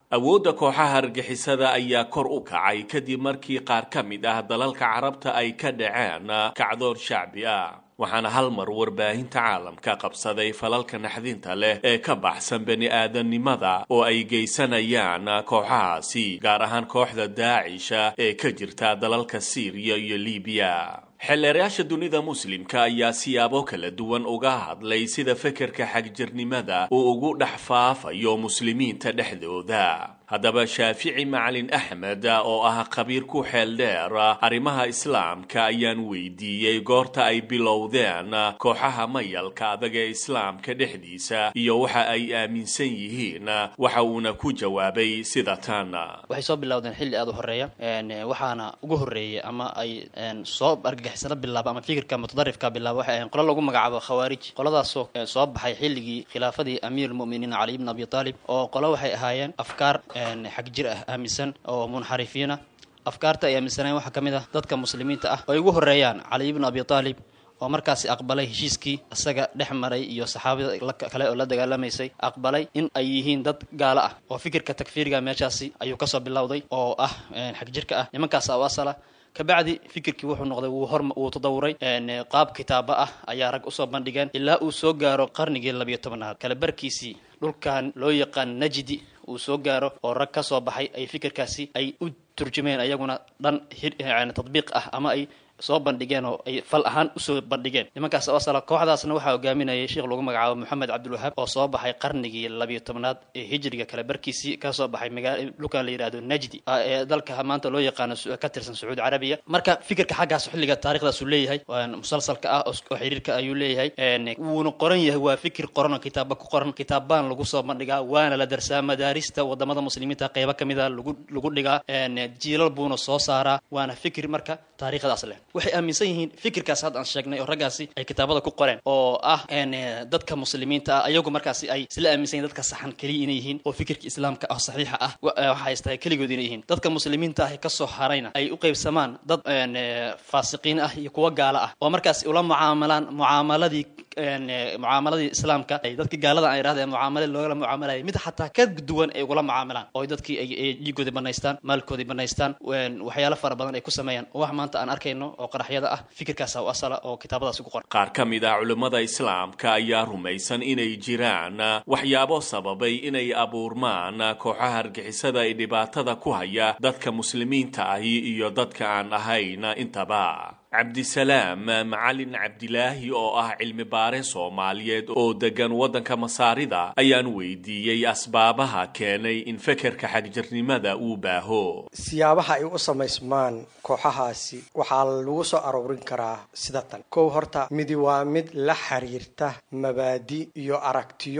awoodda kooxaha argixisada ayaa kor u kacay kadib markii qaar ka mid ah dalalka carabta ay ka dhaceen kacdoon shacbi ah waxaana hal mar warbaahinta caalamka qabsaday falalka naxdinta leh ee ka baxsan bani aadamnimada oo ay geysanayaan kooxahaasi gaar ahaan kooxda daacisha ee ka jirta dalalka siiriya iyo libiya xeelleerayaasha dunida muslimka ayaa siyaabo kala duwan uga hadlay sida fekerka xagjirnimada uu ugu dhex faafayo muslimiinta dhexdooda haddaba shaafici macalin axmed oo ah khabiir ku xeel dheer arrimaha islaamka ayaan weydiiyey goorta ay bilowdeen kooxaha mayalka adag ee islaamka dhexdiisa iyo waxa ay aaminsan yihiin waxa uuna ku jawaabay sida tan waxay soo bilowdeen xilli aada u horeeya waxaana ugu horreeyay ama ay soo argagixisano bilaaba ama fikirka mutadarifka bilaaba waxay ahayn qolo lagu magacaabo khawaarij qoladaasoo soo baxay xilligii khilaafadii amiirulmu'miniin cali ibn abi taalib oo qolo waxay ahaayeen afkaar xag jir ah aaminsan oo munxarifiina afkaarta ay aaminsaneen waxaa ka mid ah dadka muslimiinta ah oo ay ugu horreeyaan cali ibnu abi taalib oo markaasi aqbalay heshiiskii isaga dhex maray iyo saxaabada kale oo la dagaalamaysay aqbalay in ay yihiin dad gaalo ah oo fikirka takfiiriga meeshaasi ayuu kasoo bilowday oo ah xag jirka ah nimankaas u asala kabacdi fikirkii wuxuu noqday wuu hor wuu tadawuray qaab kitaaba ah ayaa rag usoo bandhigeen ilaa uu soo gaaro qarnigii labiyo tobnaad kala barkiisii dhulkan loo yaqaan najdi uu soo gaaro oo rag ka soo baxay ay fikirkaasi ay u turjumeen ayaguna dhan tadbiiq ah ama ay soo bandhigeen oo ay fal ahaan usoo bandhigeen nimankaas asala kooxdaasna waxaa hogaaminayay sheekh lagu magacaabo moxamed cabdilwahaab oo soo baxay qarnigii labiyo tobnaad ee hijriga kale barkiisii ka soo baxay magaa dhulkan la yidhahdo najdi ee dalka maanta loo yaqaano ka tirsan sacuudi carabiya marka fikirka xaggaas xilliga taarikhdaas uu leeyahay musalsalka ah oo xiriirka ayuu leeyahay wuuna qoran yahay waa fikir qoran oo kitaaba ku qoran kitaabbaan lagu soo bandhigaa waana la darsaa madaarista wadamada muslimiinta qeybo kamid a lagu lagu dhigaa jiilal buuna soo saaraa waana fikir marka taariikhdaas leh waxay aaminsan yihiin fikirkaas hadda aan sheegnay oo raggaasi ay kitaabada ku qoreen oo ah dadka muslimiinta ah ayagu markaasi ay isla aaminsan yihin dadka saxan keliya inay yihiin oo fikirka islaamka ah saxiixa ah waxa haysta keligood inay yihiin dadka muslimiinta ah kasoo harayna ay u qaybsamaan dad faasiqiin ah iyo kuwa gaalo ah oo markaasi ula mucaamalaan mucaamaladii mucaamaladii islaamka ay dadkii gaalada aan idhahdeen mucaamale loogala mucaamalayay mid xataa ka duwan ay ugula mucaamalaan oo dadkii ay dhiigoodii banaystaan maalkoodii banaystaan waxyaalo fara badan ay ku sameeyaan oo wax maanta aan arkayno oo qaraxyada ah fikirkaasa u asala oo kitaabadaasi ku qoran qaar ka mid ah culimmada islaamka ayaa rumaysan inay jiraan waxyaabo sababay inay abuurmaan kooxaha argixisada ee dhibaatada ku haya dadka muslimiinta ahi iyo dadka aan ahayn intaba cabdisalaam macalin cabdilaahi oo ah cilmi baare soomaaliyeed oo degan waddanka masaarida ayaan weydiiyey asbaabaha keenay in fekerka xagjirnimada uu baaho siyaabaha ay u samaysmaan kooxahaasi waxaa lagu soo aroorin karaa sida tan kow horta midi waa mid la xiriirta mabaadi iyo aragtiyo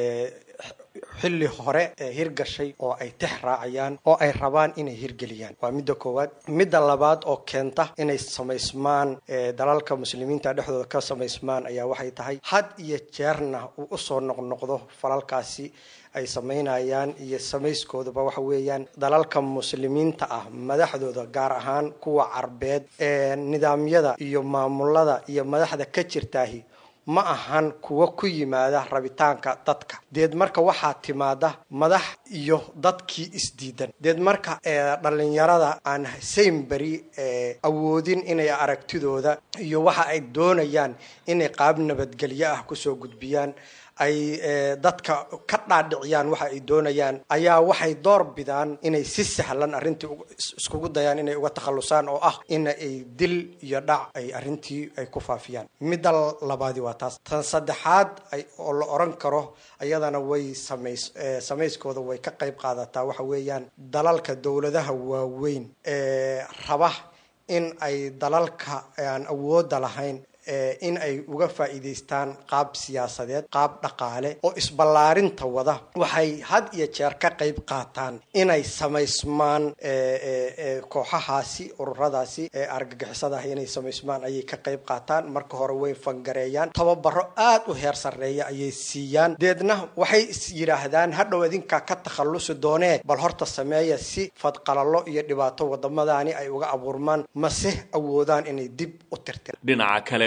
xilli hore ee hirgashay oo ay tix raacayaan oo ay rabaan inay hirgeliyaan waa midda koowaad midda labaad oo keenta inay samaysmaan dalalka muslimiinta dhexdooda ka samaysmaan ayaa waxay tahay had iyo jeerna uu usoo noqnoqdo falalkaasi ay samaynayaan iyo samayskoodaba waxa weeyaan dalalka muslimiinta ah madaxdooda gaar ahaan kuwa carbeed ee nidaamyada iyo maamulada iyo madaxda ka jirtaahi ma ahan kuwa ku yimaada rabitaanka dadka deed marka waxaa timaada madax iyo dadkii isdiidan deed marka dhalinyarada aan saynberi awoodin inay aragtidooda iyo waxa ay doonayaan inay qaab nabadgelyo ah kusoo gudbiyaan ay dadka ka dhaadhiciyaan waxa ay doonayaan ayaa waxay door bidaan inay si sahlan arrintii iskugu dayaan inay uga takhallusaan oo ah in ay dil iyo dhac ay arrintii ay ku faafiyaan midda labaadi waa taas tan saddexaad oo la oran karo ayadana way samays samayskooda way ka qayb qaadataa waxa weeyaan dalalka dowladaha waaweyn ee raba in ay dalalka aan awoodda lahayn in ay uga faa'iidaystaan qaab siyaasadeed qaab dhaqaale oo isballaarinta wada waxay had iyo jeer ka qayb qaataan inay samaysmaan kooxahaasi ururadaasi ee argagixisadaah inay samaysmaan ayay ka qayb qaataan marka hore way fangareeyaan tababaro aada u heer sarreeya ayay siiyaan deedna waxay is yidhaahdaan hadhow idinkaa ka takhallusi doonee bal horta sameeya si fadqalallo iyo dhibaato wadamadaani ay uga abuurmaan mase awoodaan inay dib u tirtiraan dhinaca kale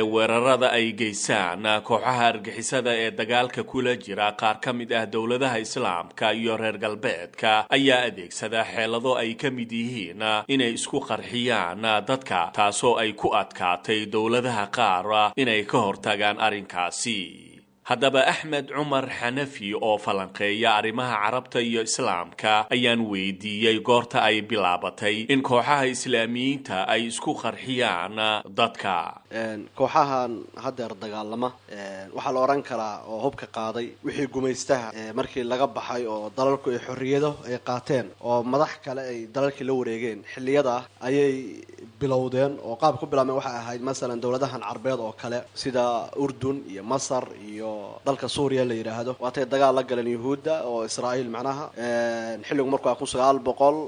weerarada ay geysaan kooxaha argixisada ee dagaalka kula jira qaar ka mid ah dowladaha islaamka iyo reer galbeedka ayaa adeegsada xeelado ay ka mid yihiin inay isku qarxiyaan dadka taasoo ay ku adkaatay dowladaha qaar inay ka hortagaan arrinkaasi haddaba axmed cumar xanafi oo falanqeeya arrimaha carabta iyo islaamka ayaan weydiiyey goorta ay bilaabatay in kooxaha islaamiyiinta ay isku qarxiyaan dadka kooxahan haddeer dagaalama waxaa la odhan karaa oo hubka qaaday wixii gumaystaha markii laga baxay oo dalalku ay xorriyado ay qaateen oo madax kale ay dalalkii la wareegeen xilliyada ayay bilowdeen oo qaab ku bilaabmeen waxay ahayd masalan dowladahan carbeed oo kale sida urdun iyo masar iyo dalka suuriya la yidhaahdo waatay dagaal la galeen yuhuudda oo israa'iil macnaha xilligu markuu kun sagaal boqol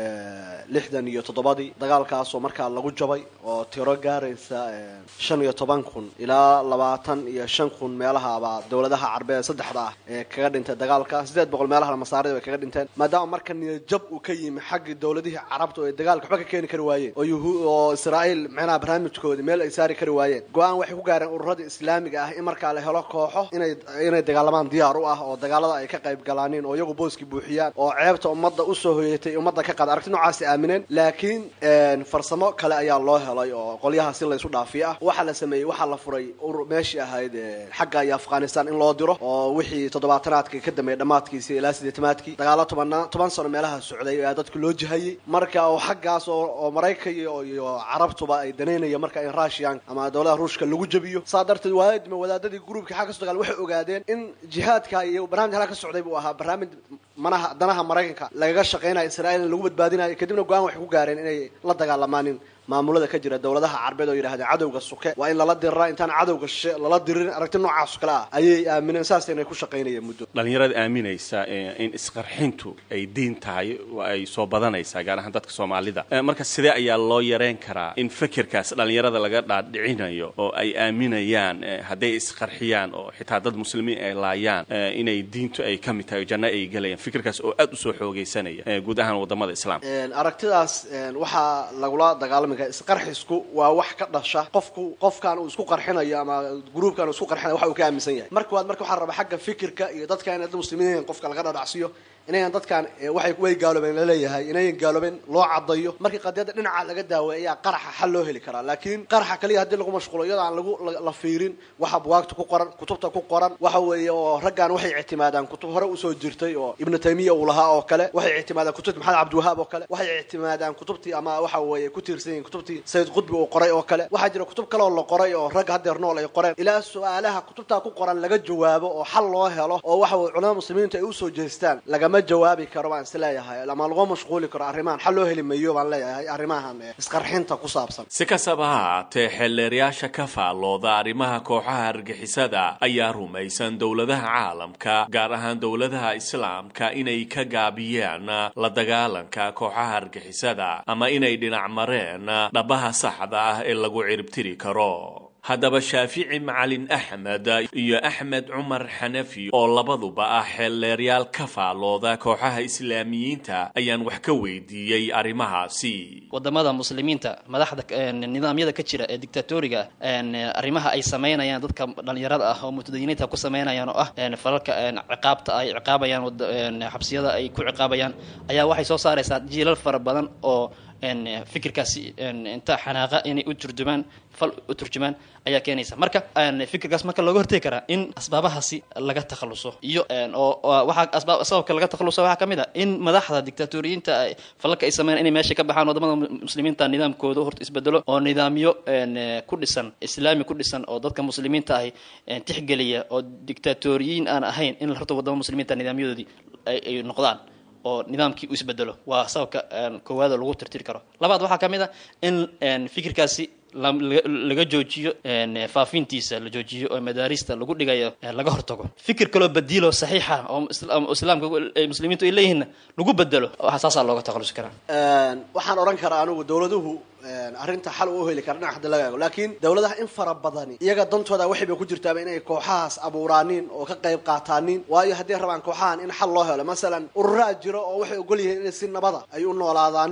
lixdan iyo toddobadii dagaalkaasoo markaa lagu jabay oo tiro gaaraysa shan iyo toban kun ilaa labaatan iyo shan kun meelahabaa dowladaha carbeed saddexda ah ee kaga dhintay dagaalka siddeed boqol meelaha masaarida bay kaga dhinteen maadaama marka niyajab uu ka yimi xaggii dowladihii carabta oo ay dagaalka waxba ka keeni kari waayeen oo yuhu oo israa'iil macnaha barnaamijkoodii meel ay saari kari waayeen go-aan waxay ku gaareen ururadii islaamiga ah in markaa la helo kooxo inay inay dagaalamaan diyaar u ah oo dagaalada ay ka qayb galaaniin oo iyagu booskii buuxiyaan oo ceebta ummadda usoo hoyatay ummadda ka qaada aragti noocaasi aamineen laakiin farsamo kale ayaa loo helay oo qolyaha si laysu dhaafiyo ah waxaa la sameeyey waxaa la furay meeshii ahayd xagga iyo afghanistan in loo diro oo wixii toddobaatanaadka ka dambeeyay dhammaadkiisi ilaa sideetamaadkii dagaalo tobanaa toban sano meelaha socday ayaa dadku loo jihayey marka oo xaggaas oo maraykan iyo carabtuba ay danaynaya marka in russian ama dowladaha ruushka lagu jabiyo saa darteed waadima wadaadadii gruubka xagga kasoo dagaal waxay ogaadeen in jihaadka iyo barnamij halka ka socday buu ahaa barnaamij manaha danaha maraykanka lagaga shaqaynayo israa'iil in lagu badbaadinayo kadibna go-aan waxay ku gaareen inay la dagaalamaanin maamulada ka jira dowladaha carbeed oo yidhahdeen cadowga suke waa in lala diriraa intaan cadowga shishe lala diririn aragti noocaas kale ah ayay aamineen saas inay ku shaqaynayeen muddo dhallinyarada aaminaysa in isqarxintu ay diin tahay ay soo badanaysaa gaar ahaan dadka soomaalida marka sidee ayaa loo yareen karaa in fikirkaas dhallinyarada laga dhaadhicinayo oo ay aaminayaan hadday isqarxiyaan oo xitaa dad muslimiin ay laayaan inay diintu ay ka mid tahay oo janno ay gelayaan fikirkaas oo aad usoo xoogaysanaya guud ahaan wadamada islaamka aragtidaas waxaa lagula dagaalami isqarxisku waa wax ka dhasha qofku qofkan uu isku qarxinayo ama gruubkan uu isku qarxinayo waxa uu ka aaminsan yahay marka waad marka waxaa raba xagga fikirka iyo dadka inay dad muslimiin qofka laga dhadhacsiyo inayan dadkan waxay way gaaloobeen laleeyahay inayan gaaloobeen loo cadayo markii qadiyadda dhinaca laga daaweey ayaa qaraxa xal loo heli karaa laakiin qaraxa kaliya haddii lagu mashquulo iyadoo aan lagu la fiirin waxa buwaagta ku qoran kutubta ku qoran waxa weeye oo raggan waxay ictimaadaan kutub hore usoo jirtay oo ibnu taymiya uu lahaa oo kale waxay ictimaadaan kutubtii maxamed cabdiwahaab oo kale waxay ictimaadaan kutubtii ama waxa weeye ku tiirsan yihiin kutubtii sayid qudbi uu qoray oo kale waxaa jira kutub kale oo la qoray oo ragga haddeer nool ay qoreen ilaa su-aalaha kutubtaa ku qoran laga jawaabo oo xal loo helo oo waxa weye culamada muslimiintu ay usoo jeestaan lagama jawaabi karo baan is leeyahay ama lagu mashquuli karo arrimahan xal loo heli mayo baan leeyahay arrimahan isqarxinta ku saabsan si kastaba ha haatee xeelleerayaasha ka faallooda arrimaha kooxaha argixisada ayaa rumaysan dowladaha caalamka gaar ahaan dowladaha islaamka inay ka gaabiyeen la dagaalanka kooxaha argixisada ama inay dhinac mareen dhabaha saxda ah ee lagu ciribtiri karo haddaba shaafici macalin axmed iyo axmed cumar xanafi oo labaduba ah xeelleeryaal ka faallooda kooxaha islaamiyiinta ayaan wax ka weydiiyey arrimahaasi wadamada muslimiinta madaxda nidaamyada ka jira ee dictatoriga arrimaha ay samaynayaan dadka dhalinyarada ah oo mutadayiniinta ku samaynayaan oo ah falalka ciqaabta ay ciqaabayaan xabsiyada ay ku ciqaabayaan ayaa waxay soo saaraysaa jiilal fara badan oo fikirkaasi inta xanaaqa inay u turjumaan fal u turjumaan ayaa keenaysa marka fikirkaas marka looga hortegi karaa in asbaabahaasi laga takhaluso iyo oo waxaa asbaab sababka laga takhaluso waxaa ka mid a in madaxda dictatoriyiinta falalka ay sameeyaan inay meesha ka baxaan wadamada muslimiinta nidaamkooda horta isbedelo oo nidaamyo ku dhisan islaami ku dhisan oo dadka muslimiinta ahi tixgeliya oo dictatoriyiin aan ahayn in horta wadamada muslimiinta nidaamyadoodii ay noqdaan oo nidaamkii u isbedelo waa sababka koowaada lagu tirtiri karo labaad waxaa ka mid a in fikirkaasi laga joojiyo faafintiisa la joojiyo oo madaarista lagu dhigayo laga hortago fikir kaloo badiilo saxiixa oo islaamka muslimiintu ay leeyihiinna lagu bedelo waxaa saasaa looga takhalusi karaa waxaan odhan karaa anigu dowladuhu arrinta xal u heli kara dhinac hadda laga eego laakiin dowladaha in fara badani iyaga dantooda waxay bay ku jirtaaba inay kooxahaas abuuraaniin oo ka qayb qaataaniin waayo hadday rabaan kooxahan in xal loo helo masalan ururaa jiro oo waxay ogol yihiin inay si nabada ay u noolaadaaniin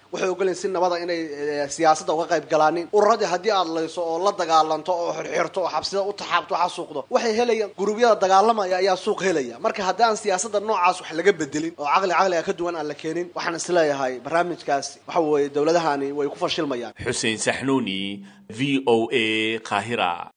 waxay ogolayiin si nabada inay siyaasadda uga qayb galaanin ururadii haddii aad layso oo la dagaalanto oo xirxirto oo xabsida u taxaabto xasuuqdo waxay helayaan gurubyada dagaalamaya ayaa suuq helaya marka haddii aan siyaasadda noocaas wax laga bedelin oo caqli caqliga ka duwan aan la keenin waxaan isleeyahay barnaamijkaas waxa weeye dowladahani way ku fashilmayaan xuseen saxnuuni v o a qaahira